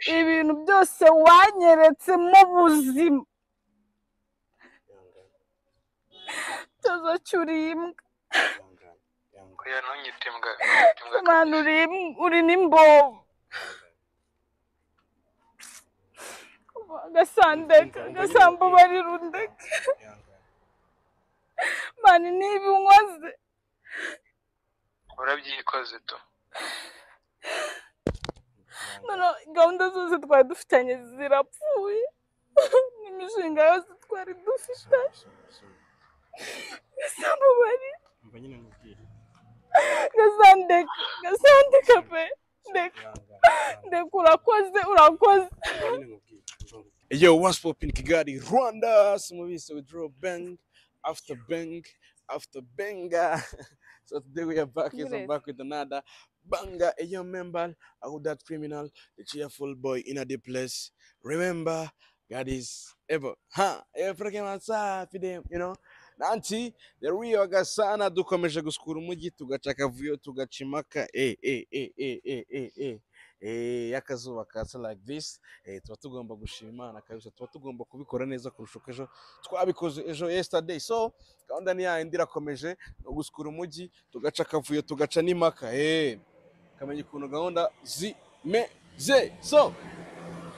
ibintu byose wanyeretse mu buzima tuzacyo uriye imbwa oya ntunyite imbwa abantu uri uri n'imbobo agasandeka agasambu barirundeka mani niba unkoze urabyikoze tu noneho gahunda zose twari dufitanye zirapfuye n'imishinga yose twari dufite agasambu bari gasandeka gasandeka pe ndeka ndeka urakoze urakoze Yo, what's poppin' Kigali, Rwanda? Some of you so draw bang after bang after banger. so today we are back, yes, I'm Great. back with another banger. A young member, I would that criminal, the cheerful boy in a deep place. Remember, God is ever. Huh? Everything outside for them, you know. nanti rero iyo gasana dukomeje gusukura umujyi tugaca akavuyo tugaca impaka eh eh eh eh eh eh eh eh y'akazuba kasa like this eh, tuba tugomba gushima imana kabisa tuba tugomba kubikora neza kurusha uko ejo twabikoze ejo yesterday so gahunda ni yayindi irakomeje no gusukura umujyi tugaca akavuyo tugaca n'impaka eh kamenya ukuntu gahunda zimeze so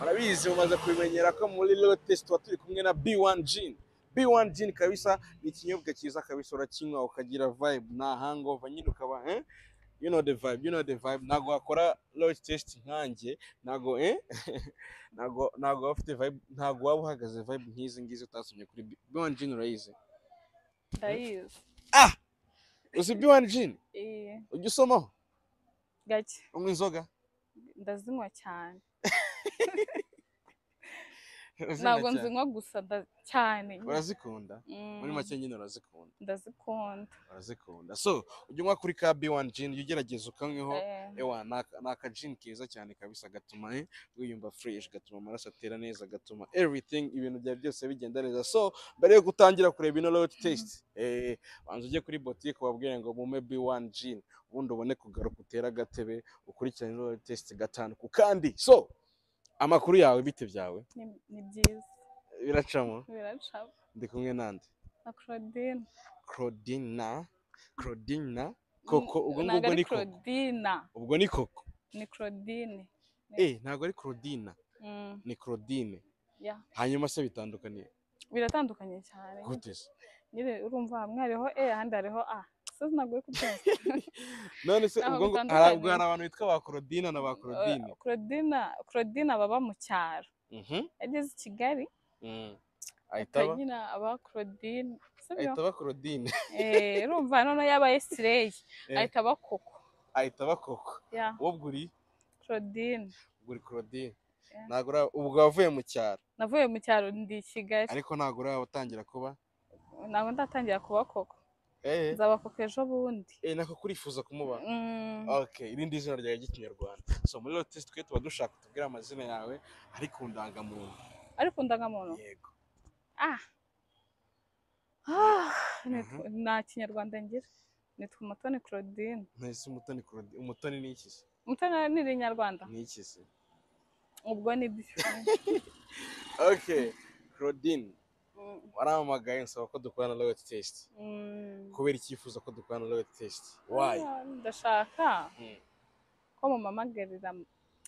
murabizi mumaze kubimenyera ko muri lote tuba turi kumwe na b1 gin B1 Gin kabisa ni ikinyobwa cyiza kabisa urakinywa ukagira vibe nta hangover nyine ukaba eh? you know the vibe you know the vibe ntago wakora load test nkanjye ntago eh? ntago ntago waba ufite vibe ntago waba uhagaze vibe nk'izi ngizi utasomye kuri B- B1 Gin urayizi ndayizi uzi B1 Gin eh, ujya usomaho gake unywa inzoga ndazinywa cyane ntabwo nzinywa gusa nda- cyane urazikunda Mm, muri make nyine urazikunda ndazikunda urazikunda so ujya unywa kuri ka B1 Gin jya ugerageza ukanyweho Eh, ewa ni aka- ni akajini keza cyane kabisa gatuma eh, wiyumva fresh gatuma amaraso atera neza gatuma everything ibintu byawe byose bigenda neza so mbere yo gutangira kureba ino lot taste eh banza ujye kuri boutique wabwire ngo mume B1 gin ubundi ubone kugaruka utera agatebe ukurikirane ino lot taste gatanu ku kandi so amakuru yawe bite byawe ni- ni byiza biracamo biraca ndi kumwe nande na claudine Claudina Claudina koko ubwo Ntabwo ngubwo ari ni koko claudina ubwo ni koko ni claudine eh ntabwo ari Claudina Mm, ni Claudine ya hanyuma se bitandukaniye biratandukanye cyane gute se nyine urumva hamwe hariho e ahandi hariho a so sinaguye kubyumva none se Ntaho ubwo ngo bitandukaniye. hari ubwo hari abantu bitwa ba korodina na ba korodine Eh, claudina claudina baba mu cyaro Mhm, yageze i kigali mm. ahita aba- atanyina aba claudine sibyo ahita aba korodine Eh, urumva noneho yabaye sireyi Eh. ahita aba koko ahita aba koko ya wowe uri claudine uri korodine Yeah. ntabwo uri- ubwo wavuye mu cyaro navuye mu cyaro ndi i kigali ariko ntabwo uratangira kuba ntabwo ndatangira kuba koko eh nzaba koko ejo bundi eh, nako kurifuza kumuba Mm, okay irindi zina ryawe ry'ikinyarwanda so muri lotisi twe tuba dushaka tubwire amazina yawe ari ku ndangamuntu ariko undangamuntu yego ah Ah, ni- Mhm. nta kinyarwanda ngira nitwa umutoni claudine ntese umutoni korodine umutoni ni iki se umutoni ni irinyarwanda ni iki se ubwo ni byo okay korodine waramamagaye nsaba ko dukorana na loyalty test Mm, kubera icyifuzo ko dukorana na loyalty test why ah, ndashaka Mm. ko mumamagarira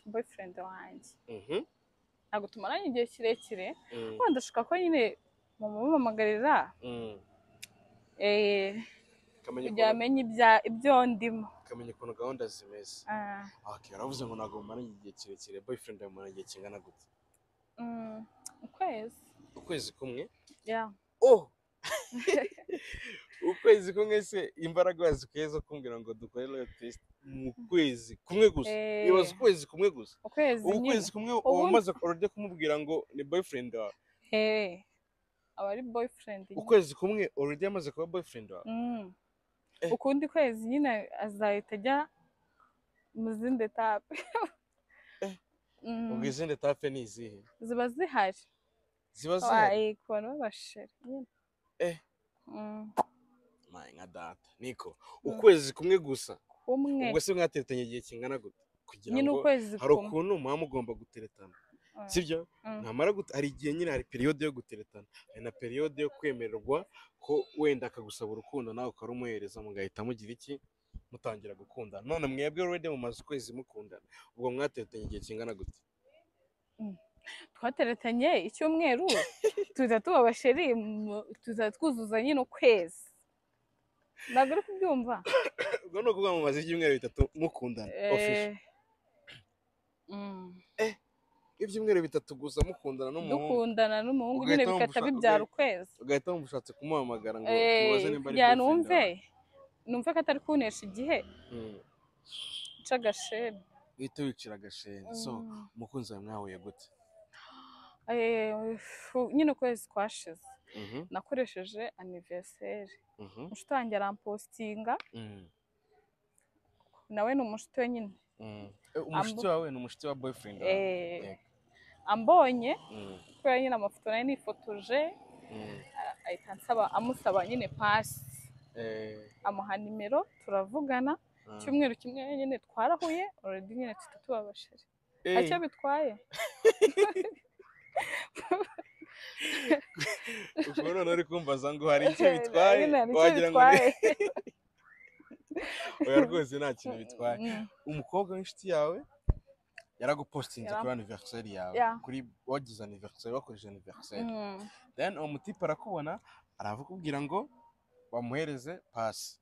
boyfriend wanjye Mhm, ntabwo tumaranye igihe kirekire mm, ariko ndashaka ko nyine mumumamagarira mm. eh, Kamenya kugira ukuntu- amenye ibya- ibyo ndimo kamenya ukuntu gahunda zimeze Ah, okay uravuze ngo ntabwo mumaranye igihe kirekire boyfriend yawe mumaranye igihe kingana gute mm, ukwezi ukwezi kumwe ya oh ukwezi kumwe se imbaraga wazikuye zo kumbwira ngo dukore loyalty test mu kwezi kumwe gusa Eh. ibaze ukwezi kumwe gusa ukwezi ubu nyine kwezi kumwe Ubundi- uba umaze already kumubwira ngo ni boyfriend wawe Eh, aba ari boyfriend nyine. ukwezi kumwe already yamaze kuba boyfriend wawe Mm. Eh. ukundi kwezi nyine azahita ajya mu zindi etape Eh. Mm, ubwo izindi tape ni izihe ziba zihari ziba zihari waye ku bantu b'abasheri nyine Eh. Mm, mayi nka data niko Mm. ukwezi kumwe gusa kumwe ubwo se mwatetanye igihe kingana gute kugira nyine ngo ukwezi hari kumwe ukuntu muba mugomba guteretana Ah, sibyo mm. ntamara gute- hari igihe nyine hari periyode yo guteretana hari na periyode yo kwemererwa ko wenda akagusaba urukundo nawe ukarumuhereza mugahita mugira iki mutangira gukundana none mwebwe already mumaze ukwezi mukundana ubwo mwateretanye igihe kingana gute twateretanye icyumweru tuza tuba abasheri mu- tuza twuzuza nyine ukwezi ntabwo uri kubyumva ubwo ni ukuvuga mumaze ibyumweru bitatu mukundana official Eh, mm. ibyumweru bitatu gusa mukundana n'umuhungu dukundana n'umuhungu nyine Ugahita wumva bikata ushaka- bibyara ukwezi ugahita wumva ushatse kumuhamagara ngo Eh, tubaze nimba ari kugira boyfriend numve wawe. numve ko atari kunesha igihe Mm. nca agasheni uhita wicira agashenge so Mm. umukunzi wawe mwahuye gute Eh, fu- nyine ukwezi kwashize Mhm, nakoresheje anniversaire mhm, umushuti wanjye arampostinga mm, nawe ni umushuti we nyine mm. Eh, umushiti wawe ni umushiti wa boyfriend wawe? Eh, Yego. ambonye Mm, kubera nyine amafoto nayo nifotoje mm. ahita ansaba amusaba nyine pasi Eh, amuha nimero turavugana ah. icyumweru kimwe nyine twarahuye already nyine tuba tubabashije Eh, nta cyo bitwaye ubwo none uri kumbaza ngo hari icyo bitwaye Nyine hari icyo wagira ngo ni- bitwaye. oya rwose nta kintu bitwaye Mm, umukobwa w'inshuti yawe yaragupostinze Yaram- kuri anniversaire yawe Ya. kuri wagize anniversaire wakoresheje anniversaire mm. then uwo mutipe arakubona arakubwira ngo bamuhereze pasi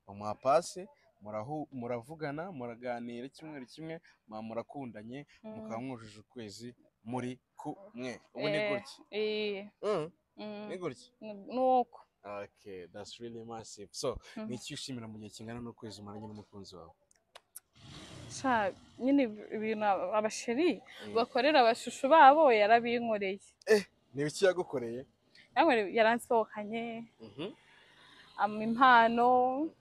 bamuha pasi murahu- muravugana muraganira icyumweru kimwe muba murakundanye mukaba mwujuje ukwezi muri kumwe ubu ni Eh. gutya Eh, Mm, mm, ni gutya ni uko okay that's really massive so Mm. ni iki ushimira mu gihe kingana n'ukwezi umaranye n'umukunzi wawe Sha, nyine ibintu abasheri Mm. bakorera abashushu babo yarabinkoreye ni iki yagukoreye Yankoreye- yaransohokanye Mhm. ampa impano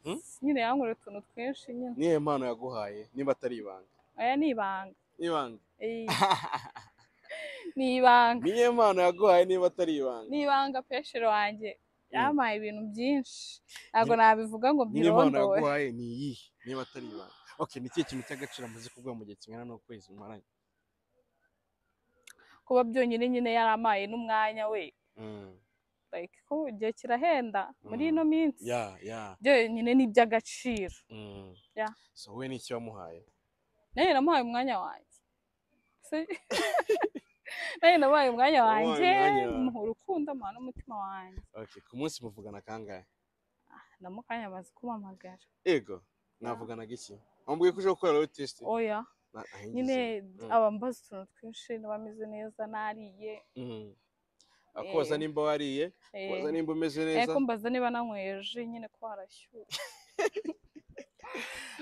Mhm. nyine yankoreye utuntu twinshi nyine niyo mpano yaguhaye niba atari ibanga aya ni ibanga ibanga Eh, ni ibanga niyo mpano yaguhaye niba atari ibanga ni ibanga pesheri wanjye yampaye ibintu byinshi ntabwo Nyine- nabivuga ngo niyo mpano mbirondore yaguhaye ni iyihe niba atari ibanga okay ni ikihe kintu cy'agaciro amaze kuguha mu gihe kingana n'ukwezi mumaranye kuba byonyine nyine yarampaye n'umwanya we Mm, like ko igihe kirahenda muri Mm. ino minsi ya ya byonyine ni iby'agaciro mm. Ya. so we ni iki wamuhaye nanjye namuhaye umwanya wanjye Si- nanjye namuhaye umwanya Wamuhaye wanjye umwanya wawe. muha urukundo amuha n'umutima wanjye okay ku munsi muvugana kangahe namukanya amaze kumpamagara ego mwavuganaga iki wambwiye ko uje gukora road test oya Na- aho ingeze. nyine Mm. aba mbaza utuntu twinshi niba ameze neza nariye Mm. akubaza Eh. nimba wariye eh, akubaza nimba umeze eh, neza ko mbaza niba nanyweye ji nyine ko harashyuha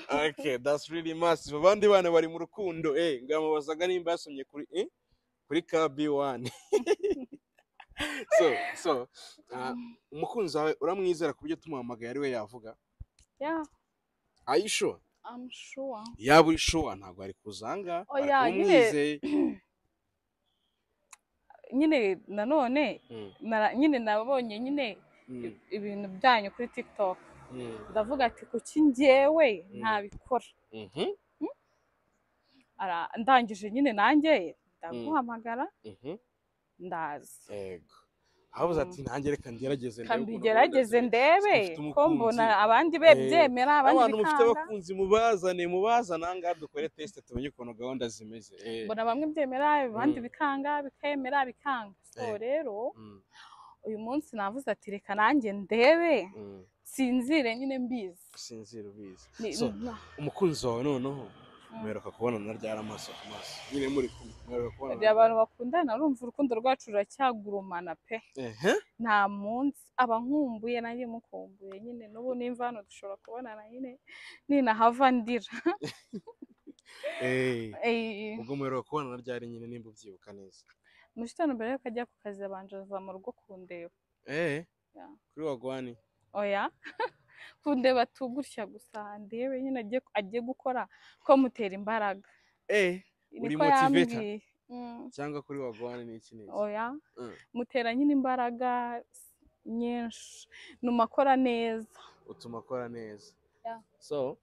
okay that's really massive abandi bana bari mu rukundo eh ngamubazaga nimba yasomye kuri eh kuri KB1 so so uh, umukunzi wawe uramwizera ku byo tumuhamagaye ari we yavuga ya are you sure I'm sure yaba uri sure ntabwo ari kuzanga Oya, ariko nyine- umwizeye nyine nanone Mm, nara- nyine nabonye nyine mm, ibintu byanyu kuri tiktok mm, ndavuga ati kuki njyewe Mm. ntabikora mhm, Ara- ndangije nyine nanjye ndaguhamagara mhm, ndaza yego habuze ati Mm. nanjye reka ngerageze ndebe ukuntu kambigerageze buhagaze." ndebe mufite ko umukunzi. mbona abandi Eh, be byemera abandi abantu mufite bikanga abakunzi mubazane mubazane ahangaha dukore test tumenye ukuntu gahunda zimeze Eh, mbona bamwe byemera abandi Mm. bikanga bikemera bikanga so Eh. rero mm, uyu munsi navuze ati reka nanjye ndebe mm, sinzire nyine mbizi sinzira ubizi Ni- So, mm, umukunzi wawe noneho mm. muheruka kubonana ryari amaso ku maso nyine muri kumwe muheruka kubonana hari abantu bakundana urumva urukundo rwacu ruracyagurumana pe ehe nta munsi aba nkumbuye nanjye mukumbuye nyine n'ubu nimva hano dushobora kubonana nyine ninahava ndira Eh, Eh, ubwo muheruka kubonana ryari nyine nimba ubyibuka neza mu gitondo mbere y'uko ajya ku kazi yabanje aza mu rugo kundeba eh Ya. kuri wagwani oya kundeba tu gutya gusa ndebe nyine ajye ajye gukora ko mutera imbaraga eh Uri niko motivator? yambwiye Mm, cyangwa kuri wagwani ni iki n'iki oya Mm. mutera nyine imbaraga nyinshi numa akora neza utuma akora neza Ya. so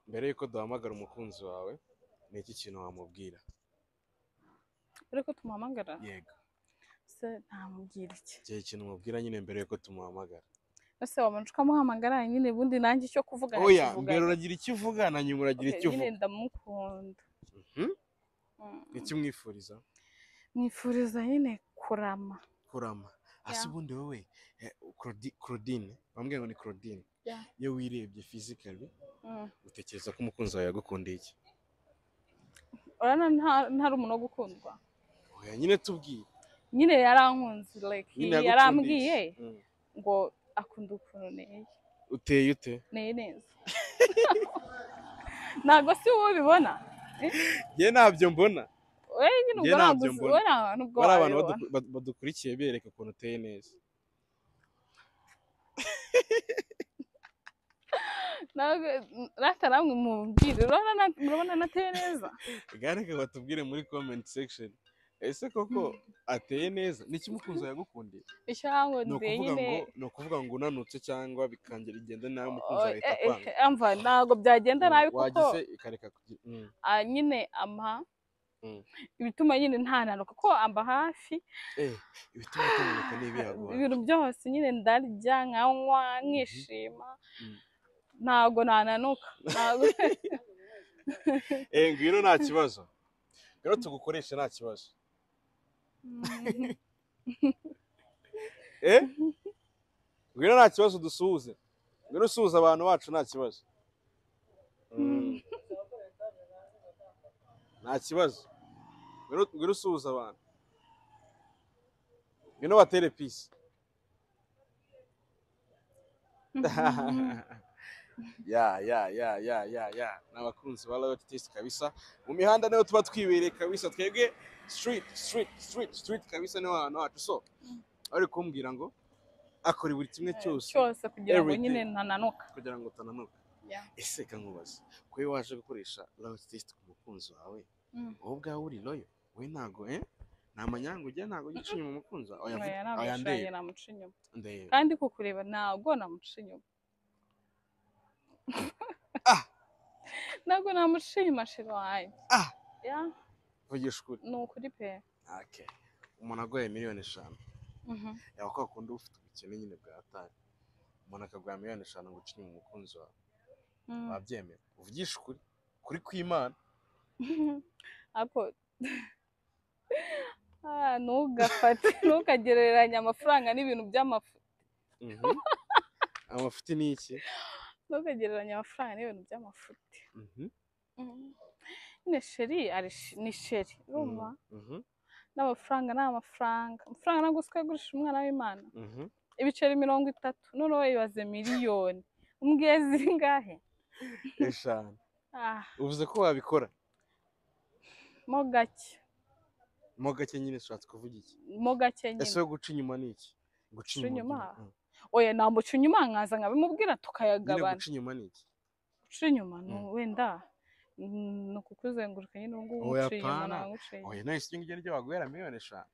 mbere y'uko duhamagara umukunzi wawe ni iki kintu wamubwira ariko tumuhamagara yego se ntamubwira iki igihe ikintu umubwira nyine mbere y'uko tumuhamagara ese wabanje ukamuhamagara nyine ubundi nanjye icyo kuvuga oya nakivugana. mbere uragira icyo uvuga na nyuma uragira Okay, icyo nyine uvuga ndamukunda Mhm. Mm. icyo umwifuriza mwifuriza nyine kurama kurama ese Yeah. ubundi wowe eh, Claudi- claudine bambwira ngo ni claudine Yeah. iyo wirebye fizikali Mm. utekereza ko umukunzi wawe yagukundiye iki urabona nta- ntari umuntu wo gukundwa oya nyine tubwiye nyine yarankunze like nyine yagukundiye yarambwiye iki? Mm. ngo akunda ukuntu neye uteye ute neye neza ntabwo si wowe ubibona njye ntabyo mbona we nyine Njye ubwo ntabwo ntabyo uzi- mbona. we nta hantu ubwo bari abantu wabibona. badu- bad- badukurikiye bereka ukuntu uteye neza ntabwo rata namwe mubwire urabona na- murabona nateye neza reka batubwire muri comment section ese koko ateye neza ni iki umukunzi wawe yagukundiye icyo yankundeye ni ukuvuga nyine ngo ni ukuvuga ngo unanutse cyangwa bikangera igenda nawe umukunzi wawe ahita eh, eh, akwanga umva, ntabwo byagenda nabi kuko wagize ikareka kugira mm. ah, nyine ampa Mm. ibituma nyine ntananuka kuko amba hafi eh ibituma utamurika n'ibiyaguha ibintu byose nyine ndarya nkanywa nkishima Mhm. ntabwo nananuka ntabwo eh ngwino nta kibazo rero tugukoreshe nta kibazo eh ngwino nta kibazo dusuhuze ngwino usuhuza abantu bacu nta kibazo Mm. nta kibazo ngwino ngwino usuhuza abantu ngwino batere pisi ya ya ya ya ya ya ni abakunzi ba royal taste kabisa mu mihanda niho tuba twibereye kabisa twebwe street street street street kabisa niho hantu hacu so bari kumbwira ngo akora buri kimwe cyose cyose kugira ngo Everything. nyine ntananuka kugira ngo utananuka Yeah. ese ka nkubaza ko iyo waje gukoresha royal taste ku mukunzi wawe Mm. wowe ubwawe uri royo we ntago eh nta manyangu ujya ntago ujya ucinya mu mukunzi wawe Oya, Oya, vuga- oya namushiranye, ndeba namuca inyuma ndeba kandi kukureba ntabwo namuca inyuma Ah! ntabwo namuca inyuma shira wanjye Ah! Yeah, vugisha ukuri ni ukuri pe okay umuntu agoye miliyoni eshanu Mhm. yaba kwa kundi uba ufite ubukene nyine bwa hatari umuntu akaguha miliyoni eshanu ngo ucinye mu mukunzi wawe Mm. wabyemera uvugisha ukuri kuri kw'imana ako Ah, ntugafate ntukagereranye amafaranga n'ibintu by'amafu Mhm. amafuti ni iki ntukagereranye amafaranga n'ibintu by'amafuti Mhm, Mhm. nyine sheri ari sh- ni sheri urumva mhm, n'amafaranga ni amafaranga amafaranga ntabwo usika yagurisha umwana w'imana mhm. ibiceri mirongo itatu noneho ibaze miliyoni umbwiye zingahe eshanu ah uvuze ko wabikora mo gake mo gake nyine ushatse kuvuga iki mo gake ese nyine we guca inyuma ni iki guca Guca inyuma? by'umuntu. Mm. oya namuca inyuma nkaza nkabimubwira nyine tukayagabana guca inyuma ni iki guca inyuma ni Mm. wenda mm, ni ukukuzenguruka nyine ubu ngubu Oya, nguciye inyuma apana. naguciye inyuma. oya nahise iryo ngiryo waguhera miliyoni eshanu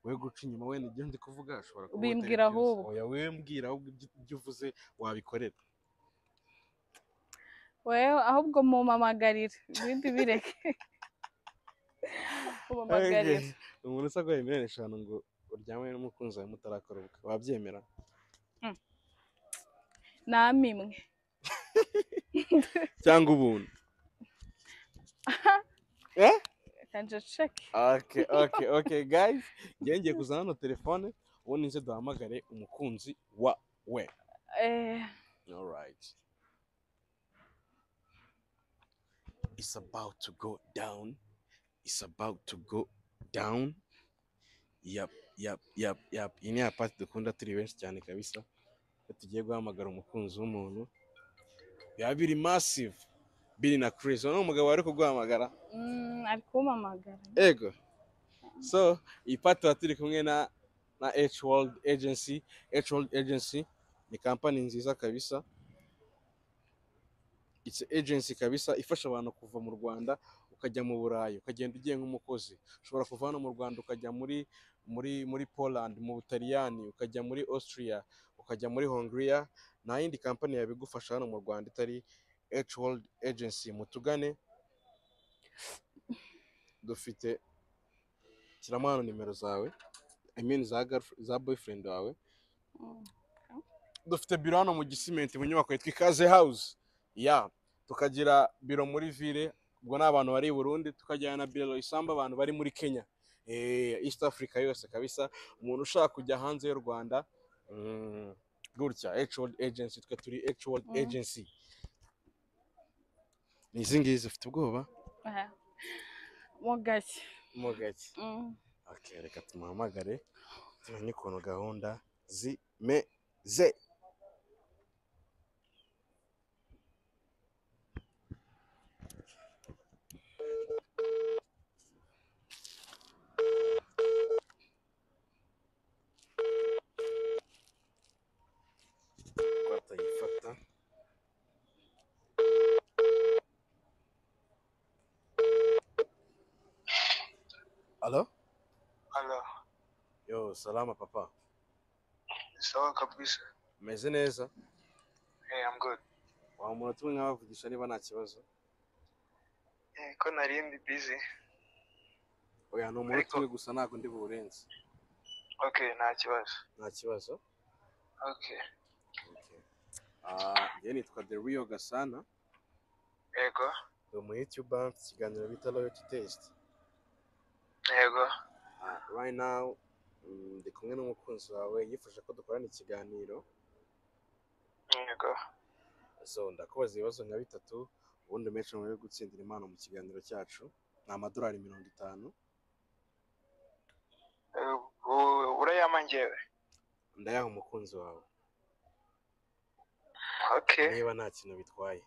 we guca inyuma wenda ibyo ndi kuvuga ashobora kuba Bimbwira atari byose. ahubwo. oya we mbwira ahubwo ibyo ibyo uvuze wabikorera wewe ahubwo mumamagarira ibindi bireke mumamagarira Okay. umuntu usagoye miliyoni eshanu ngo uryame n'umukunzi wawe mutarakora ubukwe wabyemera namimwe cyangwa ubuntu Eh? kanje ceki okay okay okay guys njyewe ngiye kuzana hano telefone ubundi nze duhamagare umukunzi wa we eh alright it's about to go down it's about to go down yap yap yap yap iyi ni ya pati dukunda turi benshi cyane kabisa iyo tugiye guhamagara umukunzi w'umuntu biba biri massive biri na crazy urabona umugabo wari kuguhamagara mm, ari kumamagara ego so iyi pati tuba turi kumwe na na H World Agency H World Agency ni kampani nziza kabisa it's a agency kabisa ifasha abantu kuva mu Rwanda ukajya mu Burayi ukagenda ugiye nk'umukozi ushobora kuva hano mu Rwanda ukajya muri muri muri Poland mu Butaliyani ukajya muri Austria ukajya muri Hungary nta yindi kampani yabigufasha hano mu Rwanda itari H World Agency mutugane dufite shyiramo hano nimero zawe I mean za, girlf- za boyfriend wawe Mm. dufite biro hano mu gisimenti mu nyubako yitwa ikaze house ya tukagira biro muri ville ubwo ni abantu bari i burundi tukajyana na biro isamba abantu bari muri kenya eh, east africa yose kabisa umuntu ushaka kujya hanze y'u rwanda mm, gutya H World agency twe turi H World Mhm. agency ni izi ngizi ufite ubwoba Aha. Mo gake. mo gake Mm. okay, reka tumuhamagare tumenye ukuntu gahunda zimeze batayifata alo ala yo salama papa sawa kabisa umeze neza hey, I'm good waba umuntu tumwe nkabavugisha niba nta kibazo Eh, ko nari ndi busy oya ni umuntu Ariko- tumwe gusa ntabwo ndi buwurenze okay nta kibazo nta kibazo okay Ah, njye nitwa the real gasana yego ni umu youtube mfite ikiganiro bita loyalty test yego Ah, right now mm, ndi kumwe n'umukunzi wawe yifuje ko dukorana ikiganiro yego so ndakubaza ibibazo nka bitatu ubundi menshi mu yo gutsindira impano mu kiganiro cyacu ni amadolari mirongo itanu Eh, u- urayampa njyewe ndayaha umukunzi wawe okay niba nta kintu bitwaye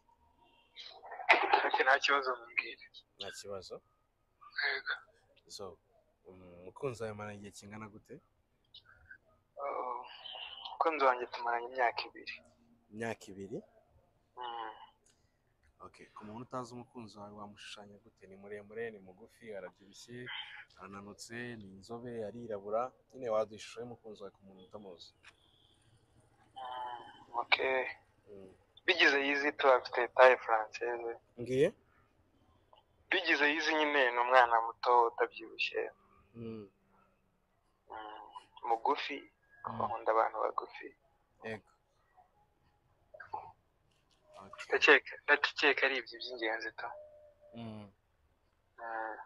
okay nta kibazo mbwira nta kibazo yego so mm, umukunzi wawe amara igihe kingana gute Oh, umukunzi wanjye tumaranye imyaka ibiri imyaka ibiri Mm. okay ku muntu utazi umukunzi wawe wamushushanya gute ni muremure ni mugufi arabyibushye arananutse ni inzobe arirabura nyine waduha ishusho y'umukunzi wawe ku muntu utamuzi Mm, okay bigize yizi tu afite taye francese ngiye bigize yizi nyine ni umwana muto utabyibushye Mm, mugufi bakunda abantu bagufi yego Okay. ndakeka ndakeka ari ibyo by'ingenzi to Mm, Mm,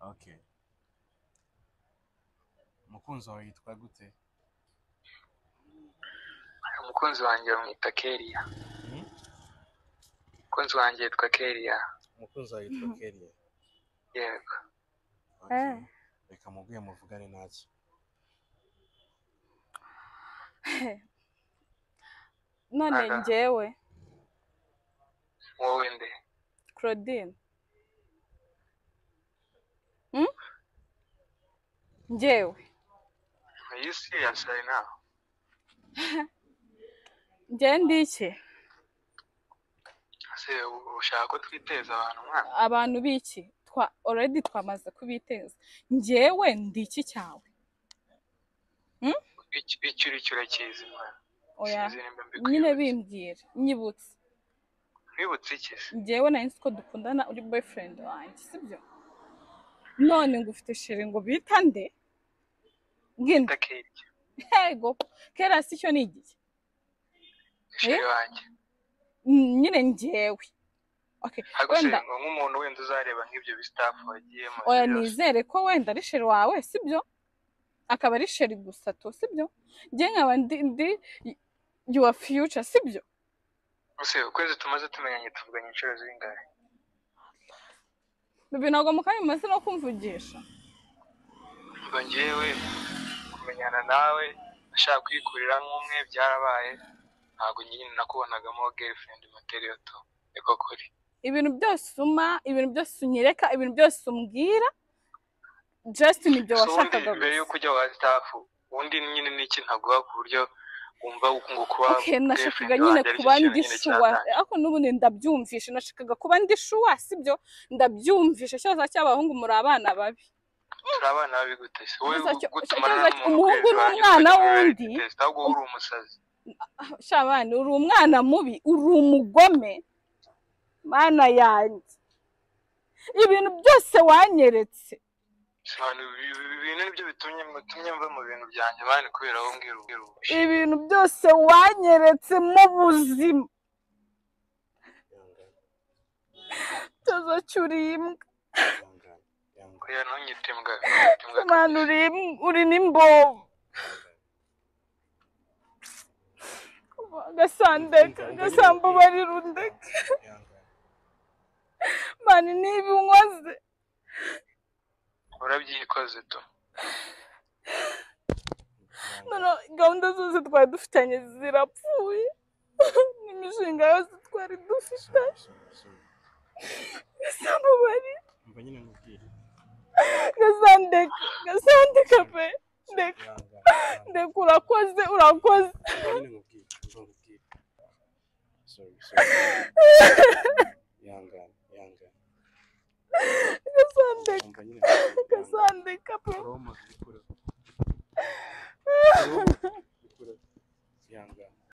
okay umukunzi wawe yitwa gute umukunzi wanjye bamwita keriya Hmm? umukunzi wanjye yitwa keriya umukunzi wawe yitwa Kelly yego okay. Eh. reka muguye muvugane ntacyo None Aha. njyewe wowe nde Claudine. Mm? Njyewe. are you serious right now Njye ndi iki? ese ushaka ko twiteza abantu mwana Abantu biki? Twa already twamaze kubiteza. Njyewe ndi iki cyawe? Ic- icyo uri cyo urakizi mwana Oya. Sinzi nimba Nyine mbikuyibutse. bimbwira, nyibutse. wibutse iki se njyewe nari nzi ko dukundana uri boyfriend wanjye sibyo none ngo ufite shere ngo bita nde nginde ndakeriya yego kera si cyo ni igihe sheri wanjye Mm, nyine njyewe okay ariko se wenda ngo nk'umuntu wenda uzareba nk'ibyo bisitafu wagiyemo oya byose. nizere ko wenda ari shere wawe sibyo akaba ari shere gusa to sibyo njye nkaba ndi ndi your future sibyo ese ukwezi tumaze tumenyanye tuvuganye inshuro zingahe bibi ntabwo mu kanya umaze no kumvugisha ngo njyewe kumenyana nawe ashaka kwikurira nk'umwe byarabaye ntabwo nyine nakubonagamo girlfriend material to niko kuri ibintu byose uma ibintu byose unyereka ibintu byose umbwira just nibyo so ubundi washakaga mbere gusa y'uko ujya wa stafu ubundi nyine n'iki ntaguha ku buryo wumva ngo kuba Okay, nashakaga girlfriend nyine wanjye aricyo kintu kuba ndi nyine shuwa cyatanye. ariko n'ubundi ndabyumvishe nashakaga kuba ndi shuwa sibyo ndabyumvishe ikibazo cy'abahungu muri abana babi turi abana babi gute se wowe Ikibazo cyo- gutumana ikibazo cyo- n'umuntu ukwezi umuhungu wanjye ukajya n'umwana muri wundi. test ahubwo wowe uri umusazi shabana uri umwana mubi uri umugome mana yanjye ibintu byose wanyeretse abantu ibintu nibyo bitumye mutumye mva mu bintu byanjye bani kubera aho mbwira ubwira ubushi ibintu byose wanyeretse mu buzima tuzacyo uriye imbwa kuya ntunyite imbwa mana uri im- uri n'imbobo agasandeka agasambu barirundeka mana niba unkoze urabyikoze tu none gahunda zose twari dufitanye zirapfuye n'imishinga yose twari dufite agasambu bari gasandeka gasandeka pe ndeka ndeka urakoze urakoze gasandeka gasandeka pe Roma ziri kure